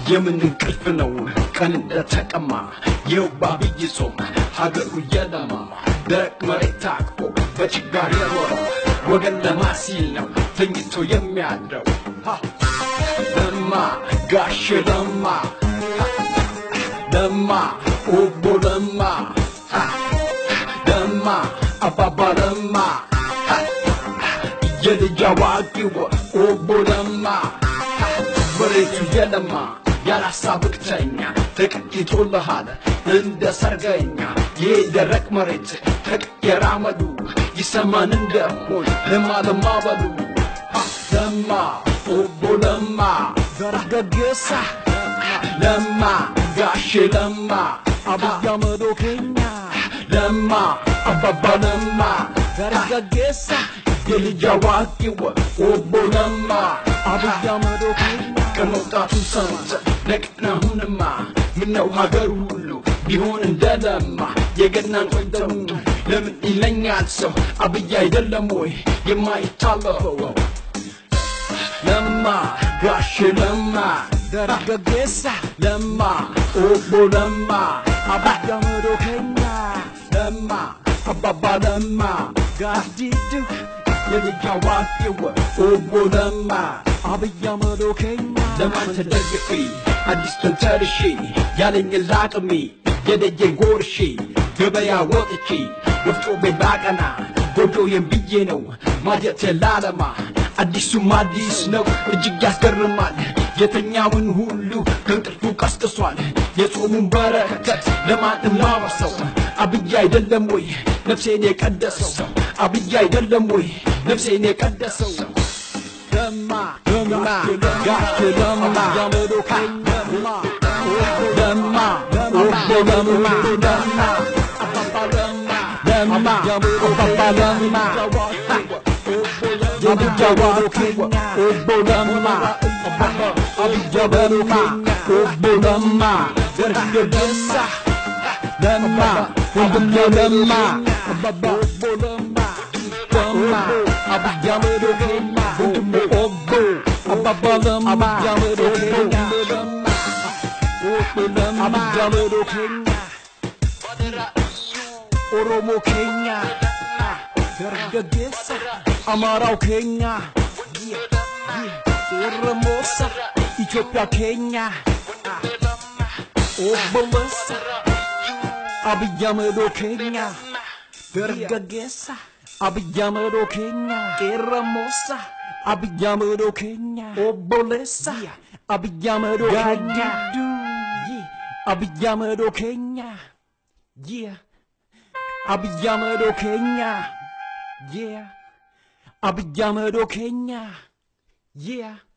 የምን እንቅልፍ ነው ቀን እንደተቀማ የውባ ብይ ጾም ሀገሩ እየለማ ደረቅ መሬት ታቅፎ በችጋር የኖረው ወገን ለማሲል ነው ተኝቶ የሚያድረው ሃ! ለማ ጋሽ ለማ ሃ! ለማ ኦቦ ለማ ሃ! ለማ አባባ ለማ ሃ! የልጅ አዋቂው ኦቦ ለማ ሃ! መሬቱ የለማ ያላሳ ብክተኛ ተቀይጦልሃል እንደ ሰርገኛ ይህ ደረቅ መሬት ተቀየረ አመሉ ይሰማን እንደሆን ለማ ለማ በሉ ሃ! ለማ ኦቦ ለማ ገርገጌሳ ለማ ጋሼ ለማ አብይ አህመድ ኬኛ ለማ አባባ ለማ ገርገጌሳ የልጅ አዋቂው ኦቦ ለማ አብይ አህመድ ኬኛ ከመውጣቱ ሰምተ ነቅናሁንማ ምነው ሀገሩ ሁሉ ቢሆን እንደለማ የገናን ቆይተው ለምን ይለኛል ሰው አብይ አይደለም ወይ የማይታለፈው ለማ ጋሽ ለማ ገርገጌሳ ለማ ኦቦ ለማ አብይ አህመድ ኬኛ ለማ አባባ ለማ ጋዲዱ የልጅ አዋቂው ኦቦ ለማ አብይ አህመድ ኬኛ ለማን ተደግፌ አዲስ ተንተርሼ ያለኝ ላቅሜ የደጀ ጎርሼ ገበያ ወጥቼ ወፍጮ ቤት ባቀና ጎጆዬን ብዬ ነው ማጀት ላለማ አዲሱም አዲስ ነው እጅግ ያስገርማል የተኛውን ሁሉ ከእንቅልፉ ቀስቅሷል የጾሙን በረከት ለማንም ላወርሰው አብይ አይደለም ወይ ነፍሴን የቀደሰው አብይ አይደለም ወይ ነፍሴን የቀደሰው ለማ ለማ ጋሽ ለማ አብይ አህመድ ኬኛ ለማ ኦቦ ለማ ለማ አባባ ለማ ለማ አባባ ለማ የልጅ አዋቂው ኦቦ ለማ አብያ ለማ ኦቦ ለማ ገርገሳ ለማ ወንድሜ ለማ አባባ ኦቦ ለማ ለማ አብያ አህመድ ኬኛ ወንድሜ ኦቦ አባባ ለማ አብያ አህመድ ኬኛ ለማ ኦቦ ለማ አብይ አህመድ ኬኛ ኦሮሞ ኬኛ ገርገጌሳ አማራው ኬኛ ኦሮሞሳ ኢትዮጵያ ኬኛ ኦቦለሳ አብይ አህመድ ኬኛ ገርገጌሳ አብይ አህመድ ኬኛ ቄረሞሳ አብይ አህመድ ኬኛ ኦቦሌሳ አብይ አህመድ ኬኛ አብይ አህመድ ኬኛ አብይ አህመድ ኬኛ አብይ አህመድ ኬኛ